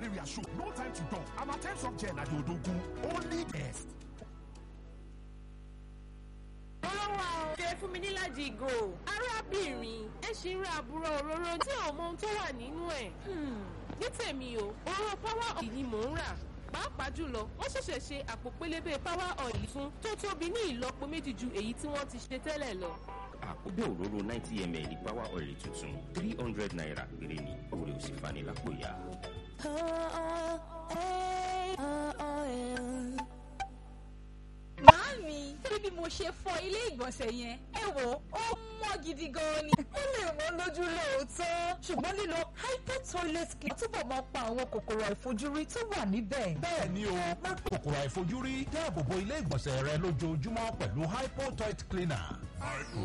malaria show no time to talk amatem soft gel na the odogun only best. ọlọ́wà ò ṣe fún mi níláàjì ìgò arábìnrin ẹ ṣì ń ra àbúrò òróró tí ò mọ ohun tó wà nínú ẹ̀ ní tèmi o òróró power oil ni mò ń rà pàápàá jùlọ wọ́n ṣẹ̀ṣẹ̀ ṣe àpò pélébé power oil fún tó tóbi ní ìlọ́po méjì ju èyí tí wọ́n ti ṣe tẹ́lẹ̀ lọ. àkóbè òróró ninety ml power oil tuntun three hundred naira péré ni oore ò sì fani lápò ya. Màámi, bí bí mo ṣe fọ ilé ìgbọ̀nsẹ̀ yẹn, ẹ wò ó mọ́ gidi gan ni. Ó lè wọ́n lójú lóòótọ́. Ṣùgbọ́n lílo hyper toilet clean túbọ̀ máa pa àwọn kòkòrò àìfojúrí tó wà níbẹ̀. bẹ́ẹ̀ ni o má kòkòrò àìfojúrí dáàbò bo ilé ìgbọ̀nsẹ̀ rẹ lójoojúmọ́ pẹ̀lú hypo toilet cleaner.